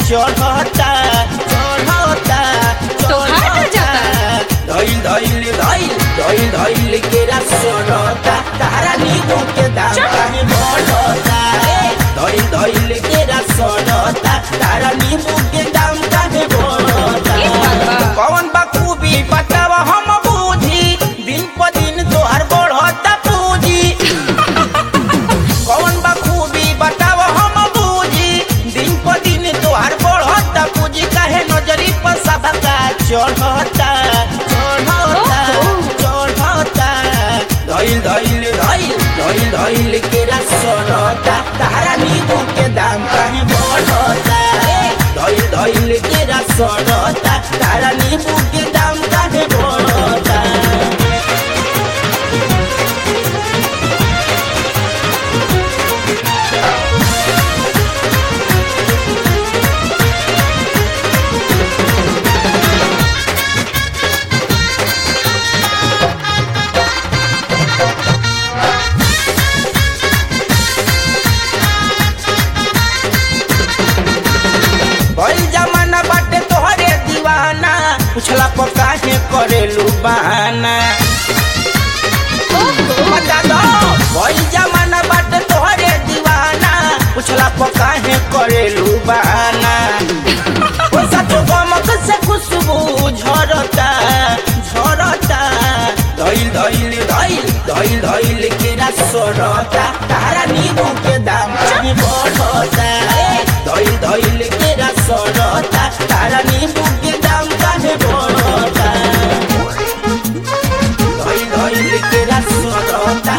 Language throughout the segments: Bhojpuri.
चढ़ता चढ़ता तो हाट चढ़ता जाता। धइल धइल धइल धइल धइल केरा सड़ता तारा नींबू के दाम चल। काहे बढ़ता धइल धइल केरा सड़ता तारा नींबू के दाम काहे बढ़ता ई बात बा। कौन बा खूबी बताव हम बूझी दिन प दिन तोहर बढ़ता पूंजी कौन बा खूबी बताव हम बूझी दिन प दिन तोहर बढ़ता पूंजी काहे नजरी पर सबका चढ़ता चढ़ता चढ़ता धइल धइल धइल धइल धइल केरा सड़ता तारा नींबू के दाम काहे बढ़ता धइल धइल केरा सड़ता तारा नींबू के दाम काहे बढ़ता भइल जमाना बाटे तोहरे दीवाना पुछला पर काहे करेलू बहाना बता दो भइल जमाना बाटे तोहरे दीवाना पुछला पर काहे करेलू बहाना ओ सचो गमक से खुशबू झरता झरता धइल धइल धइल धइल धइल केरा सड़ता तारा नींबू के दाम काहे बढ़ता धइल धइल केरा सड़ता तारा नींबू के दाम काहे बढ़ता धइल धइल केरा सड़ता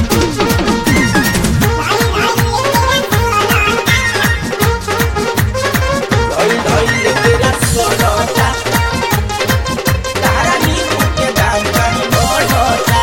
धइल धइल केरा सड़ता तारा नींबू के दाम काहे बढ़ता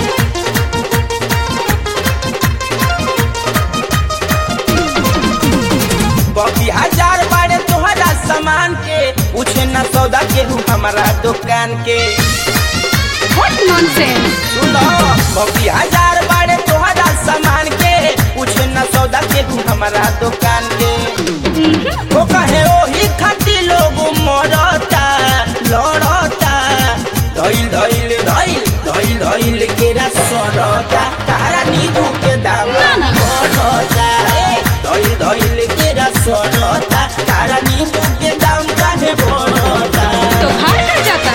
बबी हजार बारे तोहरा सामान के पूछे न सौदा केहू हमारा दुकान के व्हाट नॉनसेंस सुनो बबी हजार बारे तोहरा सामान के पूछे न सौदा केहू हमारा दुकान के ओ कहे ओही खाती लोग मरता लड़ता धइल धइल धइल धइल धइल केरा सड़ता तारा नींबू के दाम ना, ना। बढ़ता धइल धइल केरा सड़ता तारा नींबू के दाम काहे बढ़ता तो हाट जाता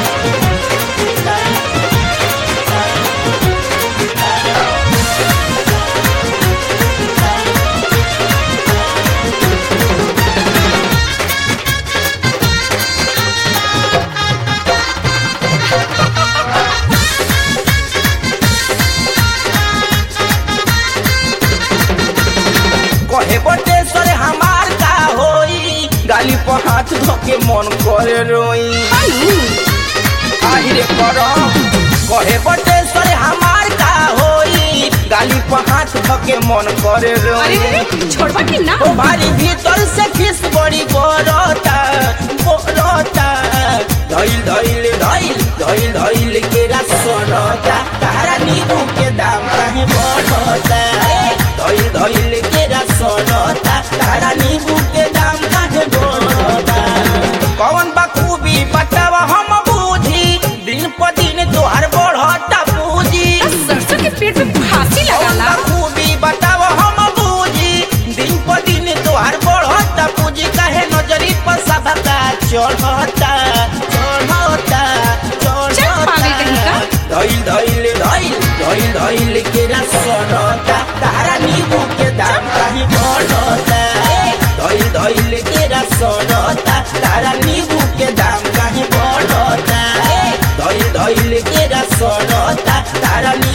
कहे बटेश्वर हमार का होई गाली पर हाथ धोके मन करे रोई आहिरे करम कहे बटेश्वर हमार का होई गाली पर हाथ धोके मन करे अरे रोई अरे छोड़बा कि ना ओ भारी भीतर से खिस बड़ी बोरता बोरता धइल धइल धइल धइल धइल केरा सड़ता तारा नींबू के दाम काहे बढ़ता धइल धइल केरा सड़ता तारा नींबू के दाम काहे बढ़ता कौन बा खूबी बताव हम बूझी दिन प दिन तोहार बढ़ता पूजी सरसों के पेट में फांसी लगाला कौन बा खूबी बताव हम बूझी दिन प दिन तोहार बढ़ता पूजी काहे नजरी पर सबका चढ़ता चढ़ता चल पागल कहीं का। चढ़ता धइल धइल धइल धइल धइल केरा सड़ता तारा नींबू के दाम काहे बढ़ता धइल धइल केरा सड़ता तारा नींबू के दाम काहे बढ़ता धइल धइल केरा सड़ता तारा